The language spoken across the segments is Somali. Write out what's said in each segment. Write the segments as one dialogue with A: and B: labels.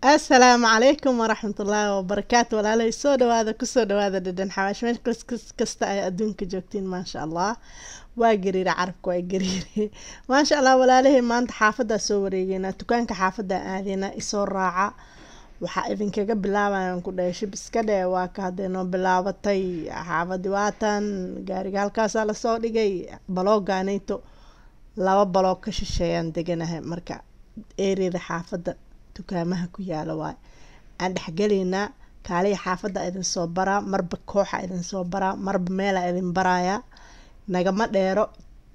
A: asalaamu calaykum waraxmatullaahi wabarakaatu walaalay soo dhawaada kusoo dhawaada dhadhan xawaash meel kas- kasta ay adduunka joogtiin maasha allah waa gariire carabka waa gariire maasha allah walaalahey maanta xaafadaa soo wareegeynaa dukaanka xaafadaa aadeynaa isoo raaca waxaa idinkaga bilaabayan ku dhahay shib iska dhee waa ka haddee noo bilaabatay xaafadi waatan gaariga halkaasaa lasoo dhigay baloogaanayto laba baloog ka shisheeyaan deganahay marka eeriyada xaafadda dukaamaha ku yaala waay aan dhexgelaynaa kaaliya xaafadda idin soo baraa marba kooxa idin soo baraa marba meela idin baraaya nagama dheero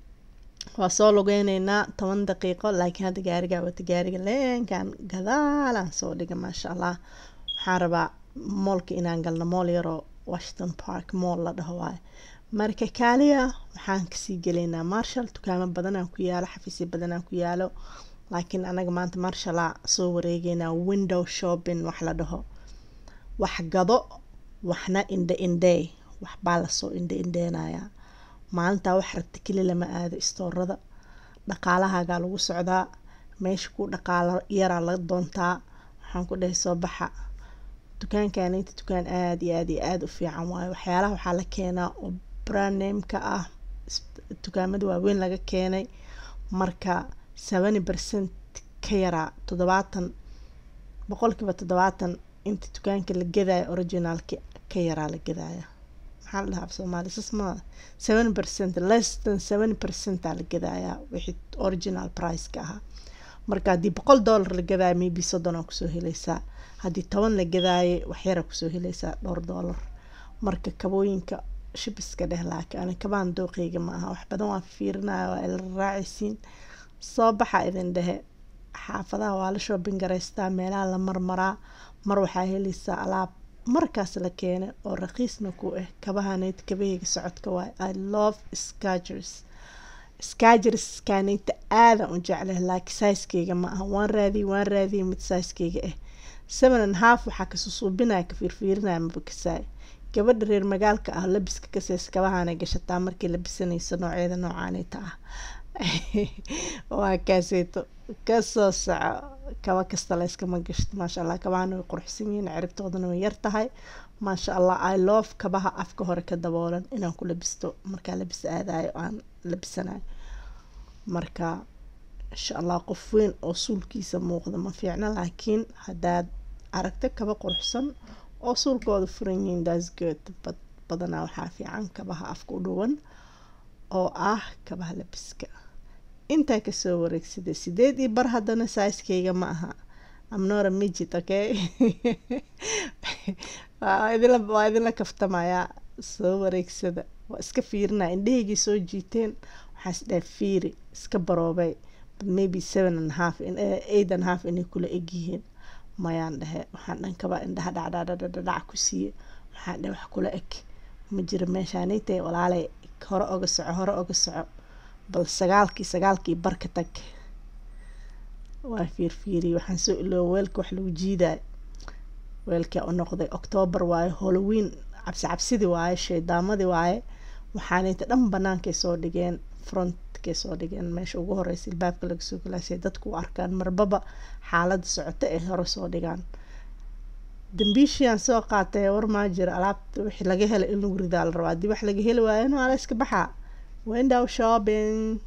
A: waa soo lugeyneynaa toban daqiiqo laakiin hadda gaarigaa wata gaariga leenkan gadaalaan soo dhiga maasha allah waxaan rabaa moolka inaan galno mool yaroo washington park mool la dhaho waaye marka kaaliya waxaan kasii gelaynaa marshall dukaamo badanaan ku yaalo xafiisyo badanaan ku yaalo laakiin anaga maanta marshalla soo wareegeynaa window shopping wax la dhaho wax gado waxna indhe indhey waxbaa lasoo indhe indheenayaa maalintaa wax rabta keli lama aado istoorada dhaqaalahaagaa lagu socdaa meesha ku dhaqaalo yaraa la doontaa waxaan ku dhahay soo baxa dukaankanita dukaan aada iyo aada iyo aada u fiican waayo waxyaalaha waxaa la keenaa oo brandnameka ah dukaamada waaweyn laga keenay marka seventy percent ka yaraa toddobaatan boqolkiiba toddobaatan inta dukaanka la gadaayo originaalka ka yaraa la gadaaya maxaa la dhahaa af soomaali sasma seven percent less than seven percentaa la gadaayaa wixii original priceka ahaa marka haddii boqol dollar la gadaayo maybe soddonaa kusoo helaysaa haddii toban la gadaaye waxyaraa kusoo helaysaa dhowr dollar marka kabooyinka shibiska dheh laakiin ani kabaan dooqeyga ma aha wax badan waa fiirinaya waa ila raacaysiin soo baxa idin dhehe xaafadaha waa la shoobin garaystaa meelaha la marmaraa mar waxaa helaysaa alaab markaas la keenay oo raqiisna ku ah kabahaneyd kabaheyga socodka waay i love scagers scagerskaneyta aadan u jecleh laakiin saiskeyga ma aha waan raadiyey waan raadiyey mid saiskeyga ah seven and half waxaa kasusuubinaya ka fiirfiirinaya mabakasaay gabadha reer magaalka ah labiska kaseys kabahaanay gashataa markay labisanayso noocyada noocaaneyta ah waa kaaseeto kasoo soco kaba kasta layskama gashto maasha allah kabahana way quruxsan yihiin ciribtoodana way yartahay maasha allah i love kabaha afka hore ka daboolan inaan ku labisto markaa labis aadayo aan labisanayo marka insha allah qof weyn oo suulkiisa muuqda ma fiicna laakiin haddaad aragto kaba quruxsan oo suulkooda furan yihiin thats good bad badanaa waxaa fiican kabaha afka u dhuwan oo ah kabaha labiska intaa kasoo wareegsada sideed iyo bar haddana saiskeyga ma aha amnora mijid okay waa idinla kaftamayaa soo wareegsada waa iska fiirinaya indheheygii soo jiiteen waxaas dhaha fiiri iska baroobay maybe seven and half eight and half inay kula egyihiin mayaan dhehe waxaan dhan kabaa indhaha dhacdhadhadhadhac ku siiye waxaan dhehe wax kula eg ma jiro meeshaanaytay walaalay hore oga soco hore oga soco bal sagaalkii sagaalkii barka tag waa fiirfiiriye waxaan soo ilooba weelka wax lagu jiidayo weelkaa u noqday octoobar waaye halloween cabsi cabsidii waaye shaydaamadii waaye waxaanayta dhan banaankay soo dhigeen frontkay soo dhigeen meesha ugu horeysa ilbaabka laga soo galaasay dadku u arkaan marbaba xaaladda socota ay hore soo dhigaan dambiishiaan soo qaatay war maa jiro alaabta wixii laga helay in lagu ridaa la rabaa haddii wax laga heli waayo no ala iska baxaa window shopping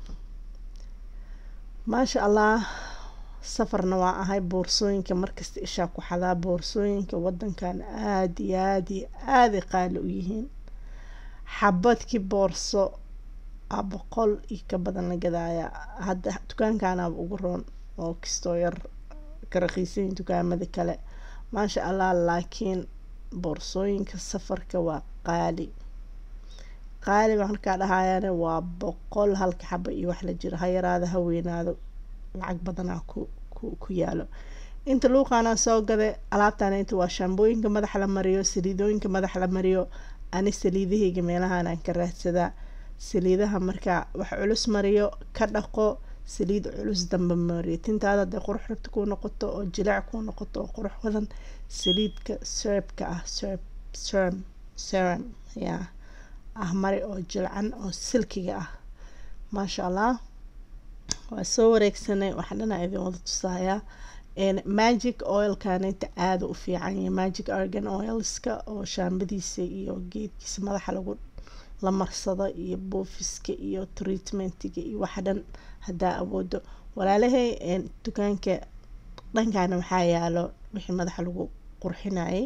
A: maasha allah safarna waa ahay boorsooyinka markasta ishaa ku xadaa boorsooyinka wadankan aada iyo aada iyo aaday qaali u yihiin xabadkii boorso a boqol iyo ka badan la gadaaya hadda dukaankaanaaba ugu roon oo kastoo yar ka raqiisayin dukaamada kale maasha allah laakiin boorsooyinka safarka waa qaali qaali baa markaa dhahayaane waa boqol halka xaba iyo wax la jiro ha yaraado ha weynaado lacag badanaa ku ku ku yaalo inta luuqaanaa soo gaday alaabtaan inta waa shaambooyinka madaxa la mariyo saliidooyinka madaxa la mariyo ani saliidahayga meelahaanaan ka raadsadaa saliidaha markaa wax culus mariyo ka dhaqo saliid culus damba mariyo tintaada hadday qurux rabta kuu noqoto oo jilaac kuu noqoto oo qurux badan saliidka serbka ah serb serm serum yaa ah mari oo jilcan oo silkiga ah maasha allah waa soo wareegsanay waxaa dhanaa idin wada tusayaa magic oilkanita aada u fiican yahay magic argan oilska oo shaambadiisa iyo geedkiisa madaxa lagu la marsado iyo buufiska iyo treatmentiga iyo waxa dhan haddaa awoodo walaalahay dukaanka dhankana waxaa yaalo wixii madaxa lagu qurxinayay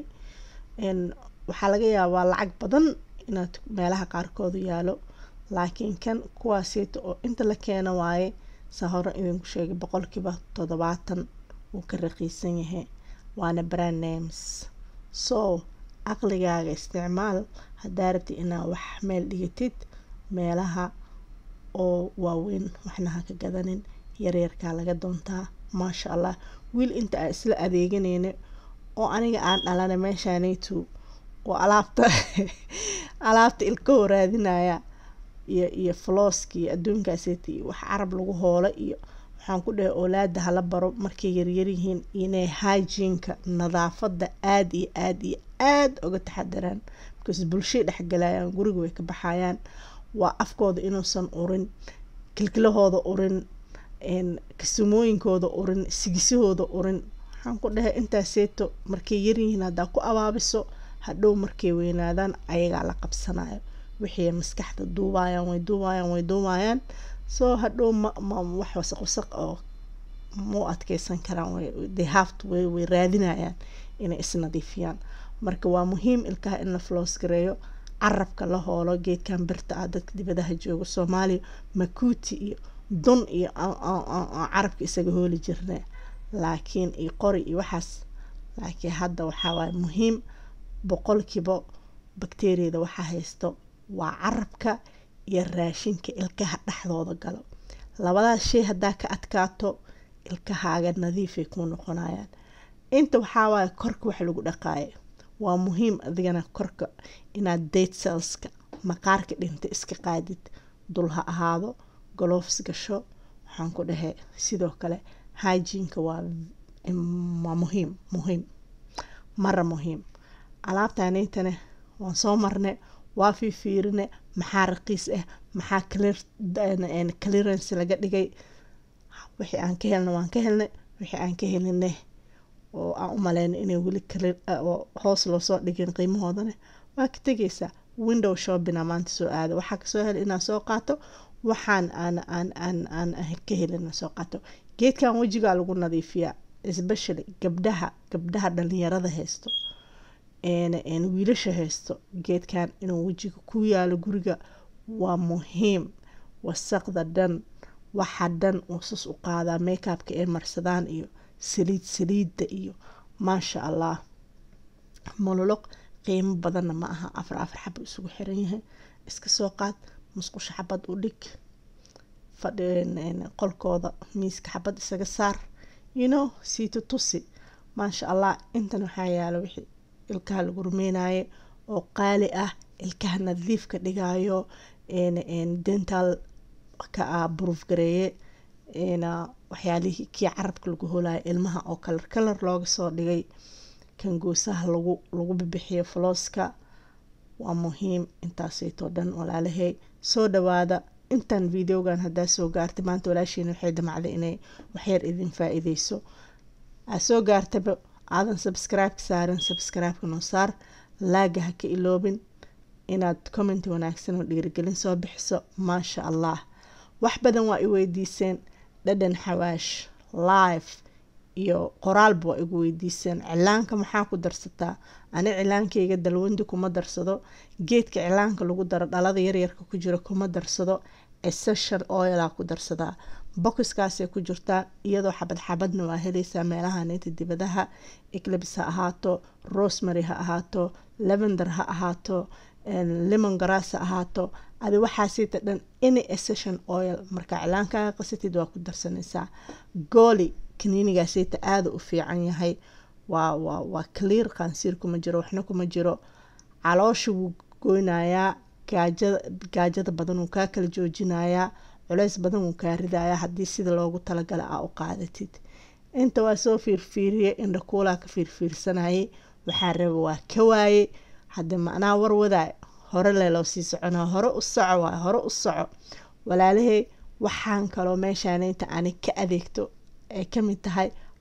A: waxaa laga yaabaa lacag badan inaad meelaha qaarkoodu yaalo laakiin kan kuwaaseeta oo inta la keeno waaye saa hore idinku sheegay boqolkiiba toddobaatan wuu ka raqiisan yahay waana brand names so caqligaaga isticmaal haddaa rabtid inaad wax meel dhigatid meelaha oo waaweyn waxna ha ka gadanin yaryarkaa laga doontaa maasha allah wiil inta aan isla adeeganayna oo aniga aan dhalana meeshaanaytu oo alaabta alaabta ilkahoo raadinaya iyo iyo flooska iyo adduunkaaseta iyo wax carab lagu hoolo iyo waxaan ku dhahay oolaada hala baro markay yaryaryihiin inay hygienka nadaafada aada iyo aada iyo aada uga taxadaraan because bulshay dhexgalayaan guriga way ka baxayaan waa afkooda inuusan urin kilkilahooda urin kasamooyinkooda urin sigisahooda urin waxaan ku dhahay intaaseeto markay yaryihiin haddaa ku abaabiso hadhow markay weynaadaan ayagaa la qabsanayo wixii maskaxda duubayaan way duubayaan way duubayaan soo hadhow ma ma wax wasaq wasaq oo mau adkeysan karaan they have to way way raadinayaan inay isnadiifiyaan marka waa muhiim ilkaha in la floos gareeyo carabka la hoolo geedkan birta ah dadka dibadaha jooga soomaaliya makuuti iyo dun iyo carabka isaga hooli jirna laakiin iyo qori iyo waxaas laakiin hadda waxaa waaye muhiim boqolkiiba bakteriyada waxaa haysto waa carabka iyo raashinka ilkaha dhexdooda galo labadaas shay haddaa ka adkaato ilkahaaga nadiifay kuu noqonayaan inta waxaa waaye korka wax lagu dhaqaayo waa muhiim adigana korka inaad date cellska maqaarka dhinta iska qaadid dul ha ahaado golofs gasho waxaan ku dhahay sidoo kale hygienka waa waa muhiim muhiim mara muhiim alaabtanaytane waan soo marnay waa fiifiirine maxaa raqiis ah maxaa clearance laga dhigay wixii aan ka helna waan ka helnay wixii aan ka helinay oo aan u maleyna inay weli hoos loosoo dhigin qiimahoodane waa ka tegaysaa window shoppinga maanta soo aada waxaa kasoo hela inaan soo qaato waxaan aan aan aan aan ka helina soo qaato geedkan wejigaa lagu nadiifiyaa especially gabdhaha gabdhaha dhalinyarada haysto wiilasha haysto geedkan inuu wejiga ku yaalo guriga waa muhiim wasaqda dhan waxa dhan uu sus u qaadaa makeupka ay marsadaan iyo saliid saliidda iyo maasha allah mololoq qiimo badanna ma aha afar afar xaba isugu xiran yahay iska soo qaad musqusha xabad u dhig qolkooda miiska xabad isaga saar you know siito tusi maasha allah intan waxaa yaalo wixii ilkaha lagu rumeynaye oo qaali ah ilkaha nadiifka dhigayo dental ka ah buruuf gareeye waxyaalihii kii carabka lagu holayo ilmaha oo kalar kalar looga soo dhigay kan goosaha lagu lagu bibixiyo flooska waa muhiim intaasaytoo dhan walaalahey soo dhawaada intan videogan haddaa soo gaartay maanta walaashiina waxay damacday inay waxyar idin faa-iideyso aa soo gaartaba aadan subscribe-ka saaran subscribe-ka noo saar laaga ha ka iloobin inaad comment wanaagsan oo dhiirigelin soo bixiso maasha allah wax badan waa i weydiiseen dhadhan xawaash live iyo qoraalba waa igu weydiiseen cilaanka maxaa ku darsataa ani cilaankayga dalwandi kuma darsado geedka cilaanka lagu daro dhalada yaryarka ku jira kuma darsado essential oilaa ku darsadaa bokiskaasay ku jirtaa iyadoo xabad xabadna waa helaysaa meelaha neynta dibadaha eclibs ha ahaato rosemary ha ahaato lavender ha ahaato lemon grass ha ahaato adi waxaasita dhan any essential oil marka cilaankaaga qasatid waa ku darsanaysaa gooli kaniinigaasita aada u fiican yahay waa waa waa clear qaansiir kuma jiro waxna kuma jiro caloosha wuu goynayaa gaajada gaajada badan wuu kaa kala joojinayaa culeys badan wuu kaa ridayaa haddii sida loogu talagala aa u qaadatid inta waa soo fiirfiiriyay indha kuulaa ka fiirfiirsanayay waxaa raba waa ka waayey haddi macnaha warwadaa hore leeloo sii soconaa hore u soco waay hore u soco walaalahey waxaan kaloo meeshaan inta ani ka adeegto ay kamid tahay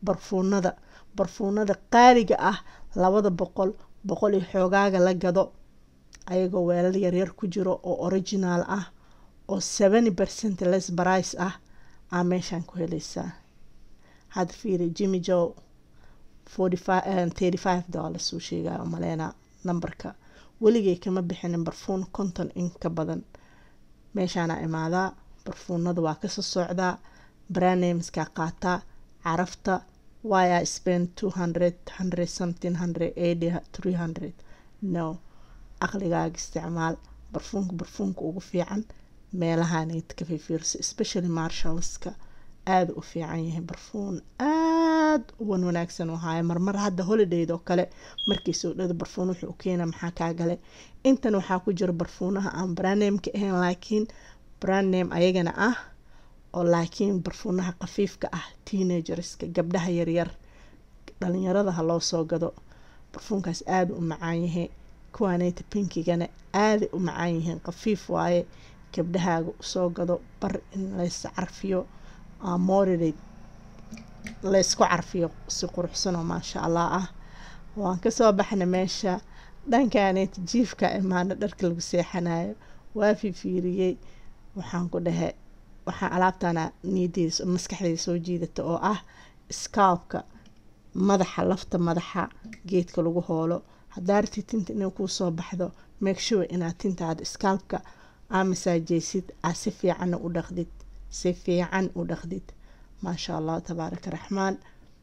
A: barfuunada barfuunada qaaliga ah labada boqol boqol iyo xoogaaga la gado ayagoo weelal yaryar ku jiro oo original ah oo seventy percent less brice ah aa meeshaan ku helaysaa hadda fiiri jimmy joe forty five thirty five dollars uu sheegaya maleynaa nambarka weligay kama bixinin barfuun konton in ka badan meeshaana imaadaa barfuunada waa kasoo socdaa branameskaa qaataa carafta why i spend two hundred hundred something hundred eighty three hundred no aqligaaga isticmaal barfuunka barfuunka ugu fiican meelahaanad ka fifiirso especially marshallska aada u fiican yahay barfuun aada uwan wanaagsan u haayo marmar hadda holidayd oo kale markii soo dhada barfuun wuxuu u keena maxaa kaa gale intan waxaa ku jira barfuunaha aan brandnameka ahayn laakiin brandname ayagana ah oo laakiin barfuunaha khafiifka ah teenagerska gabdhaha yaryar dhalinyarada ha loo soo gado barfuunkaas aada u macaan yahay kuwaaneyta pinkigana aaday u macaan yihiin khafiif waaye gabdhahaaga usoo gado bar in lays carfiyo moridate laysku carfiyo si quruxsanoo maasha allah ah waan kasoo baxna meesha dhankaaneyta jiifka imaana dharka lagu seexanayo waa fifiiriyey waxaan ku dhahe waxaa alaabtana niyadeyda maskaxdeyda soo jiidata oo ah scalpka madaxa lafta madaxa geedka lagu hoolo haddaa rati tinta inay kuu soo baxdo make sure inaad tintaada scalpka aa masaajeysid aa si fiicanna u dhaqdid si fiican u dhaqdid maasha allah tabaaraka raxmaan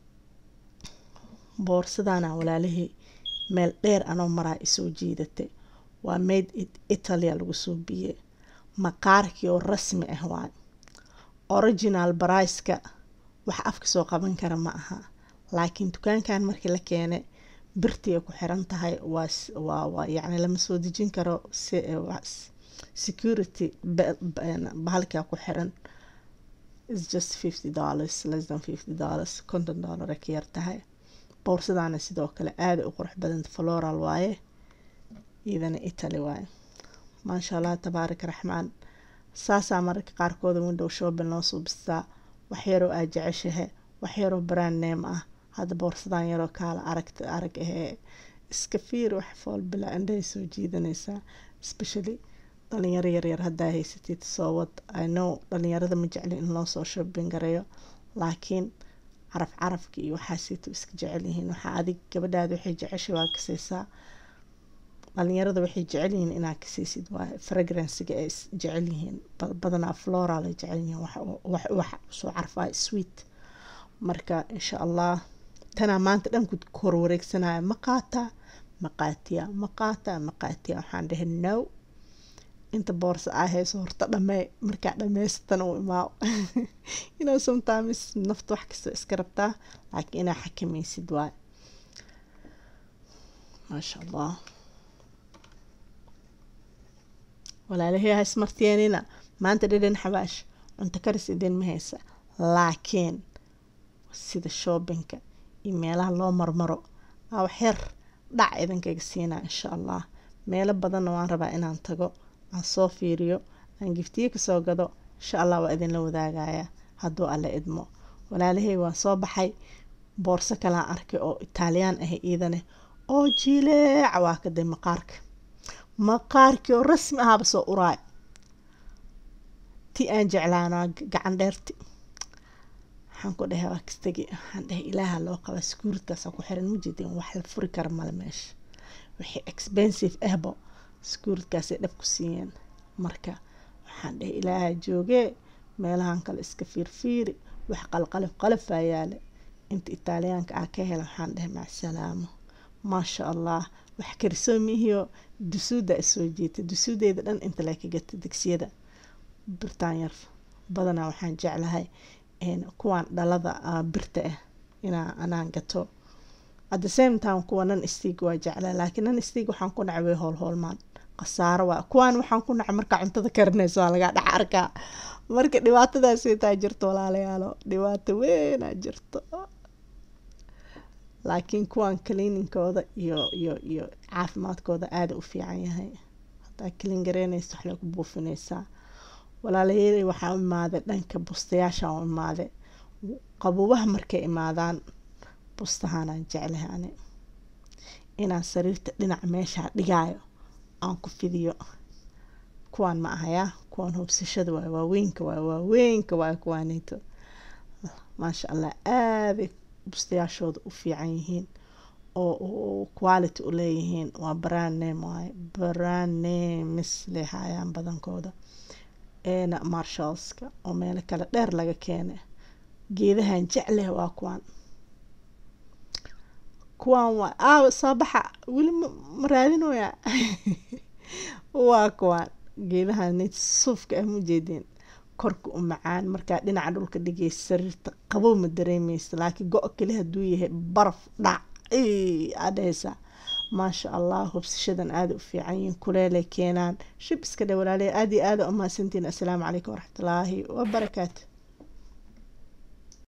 A: boorsadana walaalihii meel dheer anoo maraa isoo jiidatay waa made it italia lagu soo biyey maqaarkii oo rasmi ah waay original bariceka wax afka soo qaban kara ma aha laakiin dukaankan markii la keenay birtii ay ku xiran tahay waa yacni lama soo dejin karo security bahalkaa ku xiran is just fifty dollars less than fifty dollars konton dollar ay ka yar tahay bowrsadaana sidoo kale aada u qurux badanta floral waaye iyadana italy waaye maasha allah tabaaraka raxmaan saasaa mararka qaarkooda window shopping loo suubistaa waxyaroo aad jeceshahe waxyaroo brand name ah hadda boorsadan yaroo kaala arag arag ahee iska fiir wax fool bilaa indhahay soo jiidanaysaa especially dhalinyaro yaryar haddaa haysatid soo wad i know dhalinyarada ma jecli in loo soo shopping gareeyo laakiin caraf carafka iyo waxaasiito iska jecel yihiin waxaa adig gabadhaada waxay jeceshay waa kaseysaa dhalinyarada waxay jecel yihiin inaad kaseysid waa fragransiga ay jecel yihiin badanaa floral ay jecel yihiin wax wax soo carfaa sweet marka insha allah tanaa maanta dhanku hor wareegsanaya ma qaataa ma qaatiya ma qaataa ma qaatiya waxaan dhahay no inta boorsa aa hayso horta dhamee markaa dhameysatana u imaa inaa sometimes nafta wax kasta iska rabtaa laakiin inaa xakamaysid waay maasha allah walaalahey ha ismartiyeenina maanta dhadhan xabaash cunto karis idin ma haysa laakiin sida shoobinka iyo meelaha loo marmaro aa waxyar dhac idinkaga siinaa insha allah meelo badanna waan rabaa inaan tago aan soo fiiriyo aan giftiye kasoo gado insha allah waa idinla wadaagaya hadduu alle idmo walaalahey waan soo baxay boorso kalaan arkay oo itaaliyaan ah iidane oo jileeca waa kaday maqaarka maqaarkii oo rasmi ahaaba soo uraay ti aan jeclaanaa gacan dheerti waxaan ku dhahay waa kastagi waxaan dhahay ilaaha loo qabaa sekuuritkaasa ku xiran majeedin wax la furi kara male meesha wixii expensive ahbo sekuuritkaasay dhab ku siiyeen marka waxaan dhahay ilaaha joogee meelahan kale iska fiirfiiri wax qalqalif qalafaa yaale inta itaaliyaanka ah ka hela waxaan dhahay macsalaamo maasha allah wax karisoo mihiyo dusuuda isoo jiita dusuudeeda dhan inta lee ka gata digsiyada birtaan yar badanaa waxaan jeclahay kuwaan dhalada birta ah inaa anaan gato at the same time kuwa nan stiig waa jeclaa laakiin nan stiig waxaan ku nacay way hoolhoolmaan khasaaro waa kuwaan waxaan ku nacay markaa cuntada karinayso waa lagaa dhex arkaa marka dhibaatadaasay taa jirto walaalayaalo dhibaato weynaa jirto laakiin kuwaan cleaninkooda iyo iyo iyo caafimaadkooda aada u fiican yahay hadaa clean gareynaysa wax lagu buufinaysaa walaalayey waxaa u imaaday dhanka bustayaasha u imaaday qabuubaha markay imaadaan bustahaanaan jeclahay ani inaan sariirta dhinac meeshaa dhigaayo aan ku fidiyo kuwaan ma ahayaa kuwaan hubsashada waay waaweynka waay waaweynka waay kuwaaneyto maasha allah aaday bustayaashooda u fiican yihiin oo quality u leeyihiin waa brand name waaye brand names lay haayaan badankooda eena marshallska oo meelo kale dheer laga keenay geedahan jecleh waa kuwaan kuwaan waa aaw soo baxa weli ma raadinooya waa kuwaan geedahan suufka ah mujeedeen korka u macaan markaa dhinaca dhulka dhigaysa sariirta qabow ma dareemeysa laakiin go- keli haduu yahay baraf dhac adheysa maasha allah hubsashadan aada u fiican yihiin kuleelay keenaan shib iska dhe walaaley aada iyo aada u mahadsantiin assalaamu calaykum waraxmatullaahi wabarakaatu